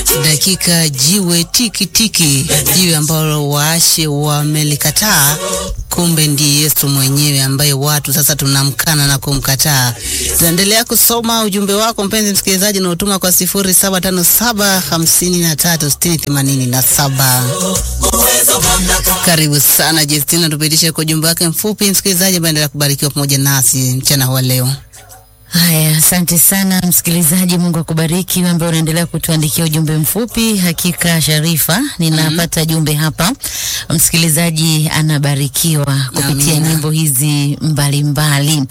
dakika jiwe tiki tiki, jiwe ambalo waashe wamelikataa, kumbe ndiye Yesu mwenyewe ambaye watu sasa tunamkana na kumkataa. Tunaendelea kusoma ujumbe wako mpenzi msikilizaji, unaotuma kwa sifuri saba tano saba hamsini na tatu sitini themanini na saba. Karibu sana Justina, tupitishe kwa ujumbe wake mfupi msikilizaji, ambaye endelea kubarikiwa pamoja nasi mchana wa leo. Haya, asante sana msikilizaji, Mungu akubariki wewe ambaye unaendelea kutuandikia ujumbe mfupi. Hakika Sharifa, ninapata jumbe hapa, msikilizaji anabarikiwa kupitia Amina. nyimbo hizi mbalimbali.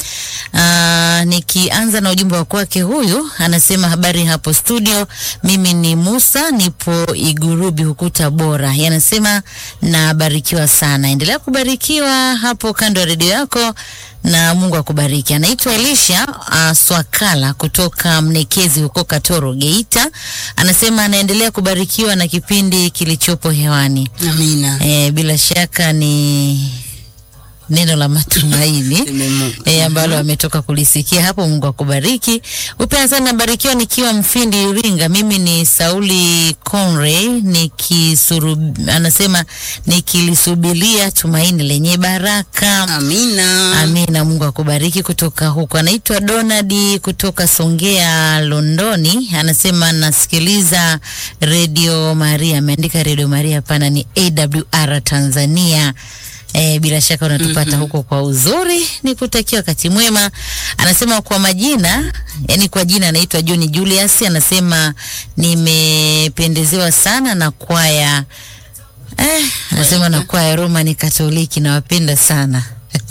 Aa, nikianza na ujumbe wa kwake, huyu anasema habari hapo studio, mimi ni Musa, nipo Igurubi huku Tabora. Yanasema nabarikiwa sana, endelea kubarikiwa hapo kando ya redio yako na Mungu akubariki. Anaitwa Elisha uh, Swakala kutoka Mnekezi huko Katoro, Geita. Anasema anaendelea kubarikiwa na kipindi kilichopo hewani. Amina. E, bila shaka ni neno la matumaini Nimemu- e, ambalo ametoka kulisikia hapo. Mungu akubariki. Upenda sana nabarikiwa nikiwa Mfindi Iringa. Mimi ni Sauli Conray nikisuru, anasema nikilisubiria tumaini lenye baraka. Amina. Amina, Mungu akubariki. Kutoka huko anaitwa Donald kutoka Songea, Londoni. Anasema nasikiliza Radio Maria. Ameandika Radio Maria, hapana, ni AWR Tanzania. E, bila shaka unatupata huko kwa uzuri. Ni kutakia wakati mwema. Anasema kwa majina, yani kwa jina anaitwa John Julius. Anasema nimependezewa sana na kwaya eh, anasema na kwaya Roman Katoliki, nawapenda sana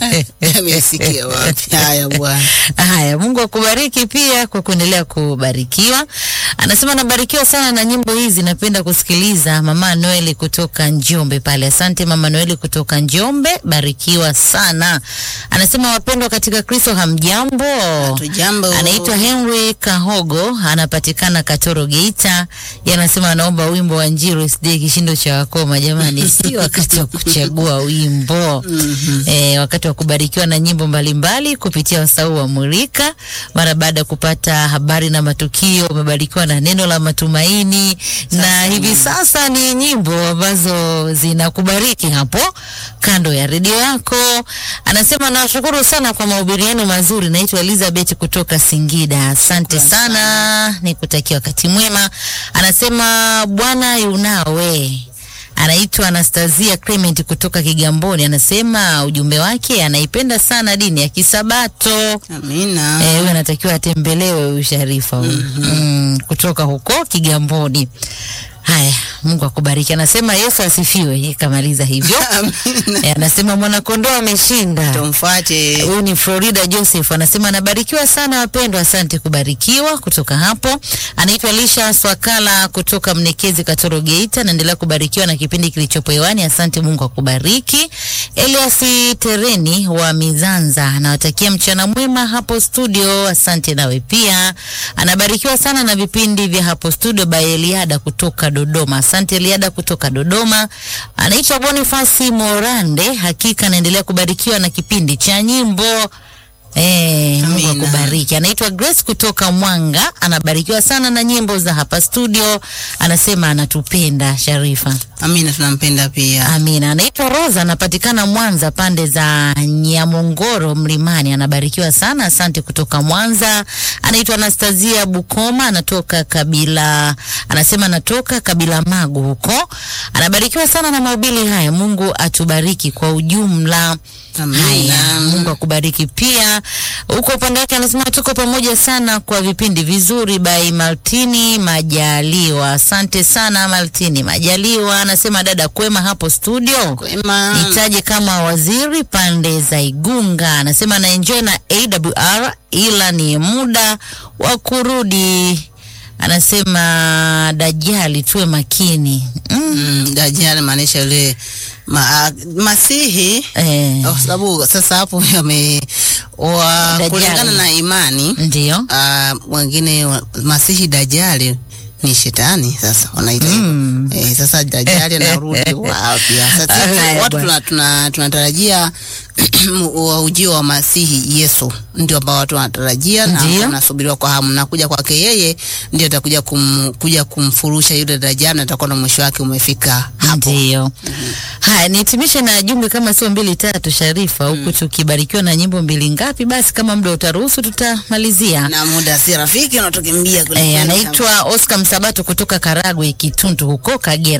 Amesikia wapi? Haya bwana. Haya, Mungu akubariki pia kwa kuendelea kubarikiwa. Anasema nabarikiwa sana na nyimbo hizi, napenda kusikiliza. Mama Noeli kutoka Njombe pale, asante Mama Noeli kutoka Njombe, barikiwa sana. Anasema wapendwa katika Kristo, hamjambo? Hatujambo. Anaitwa Henry Kahogo, anapatikana Katoro, Geita. Yeye anasema anaomba wimbo wa Njiro SD kishindo cha wakoma. Jamani, si wakati wa kuchagua wimbo eh, wakati wa kubarikiwa na nyimbo mbalimbali kupitia wasau wa Murika. Mara baada ya kupata habari na matukio, umebarikiwa na neno la matumaini, na hivi sasa ni nyimbo ambazo zinakubariki hapo kando ya redio yako. Anasema nawashukuru sana kwa mahubiri yenu mazuri. Naitwa Elizabeth kutoka Singida, asante sana, nikutakia wakati mwema. Anasema Bwana yunawe anaitwa Anastasia Clement kutoka Kigamboni, anasema ujumbe wake anaipenda sana dini ya Kisabato. Amina. Eh, huyu anatakiwa atembelewe huyu Sharifa huyu. Mm, kutoka huko Kigamboni. Haya, Mungu akubariki. Anasema Yesu asifiwe. Kamaliza hivyo. Amina. Eh, anasema mwanakondoo ameshinda. Tumfuate. Huyu ni Florida Joseph anasema anabarikiwa sana wapendwa, asante kubarikiwa. Kutoka hapo anaitwa Lisha Swakala kutoka Mnekezi, Katoro, Geita. Naendelea kubarikiwa na kipindi kilichopo hewani, asante. Mungu akubariki. Elias Tereni wa Mizanza anawatakia mchana mwema hapo studio, asante. Nawe pia anabarikiwa sana na vipindi vya hapo studio by Eliada kutoka Dodoma, asante Eliada kutoka Dodoma. Anaitwa Bonifasi Morande, hakika anaendelea kubarikiwa na kipindi cha nyimbo. Eh, Mungu Amina. akubariki. Anaitwa Grace kutoka Mwanga, anabarikiwa sana na nyimbo za hapa studio. Anasema anatupenda Sharifa. Amina, tunampenda pia. Amina. Anaitwa Rosa, anapatikana Mwanza pande za Nyamongoro Mlimani, anabarikiwa sana, asante kutoka Mwanza. Anaitwa Anastasia Bukoma, anatoka kabila, anasema anatoka kabila Magu huko, anabarikiwa sana na mahubiri haya. Mungu atubariki kwa ujumla. Amina. Haya, Mungu akubariki pia. Huko upande wake anasema tuko pamoja sana kwa vipindi vizuri by Maltini Majaliwa. Asante sana Maltini Majaliwa. Anasema dada kwema hapo studio. Kwema. Nitaje kama waziri pande za Igunga. Anasema anaenjoy na AWR ila ni muda wa kurudi. Anasema Dajali tuwe makini. Mm. Mm, Dajjal maanisha yule ma, Masihi Eh, kwa sababu sasa hapo yame wa Dajjal. kulingana na imani ndio. ah, wengine wa- Masihi Dajjali ni shetani sasa wanaita hivyo. Eh, sasa dajali anarudi wapi? Sasa sisi Haya watu bwana. tuna- tuna- tunatarajia wa ujio wa Masihi Yesu ndio ambao watu wanatarajia na Ndio. wanasubiriwa kwa hamu, na kuja kwake yeye ndio atakuja kum, kuja kumfurusha yule dajali, na atakuwa na mwisho wake umefika hapo. Ndio. Haya, nihitimishe na jumbe kama sio mbili tatu, Sharifa, huku tukibarikiwa na nyimbo mbili ngapi? Basi kama muda utaruhusu tutamalizia. Na muda si rafiki, unatukimbia Eh, kwelikweli. anaitwa Oscar Msabato kutoka Karagwe Kituntu huko Kagera.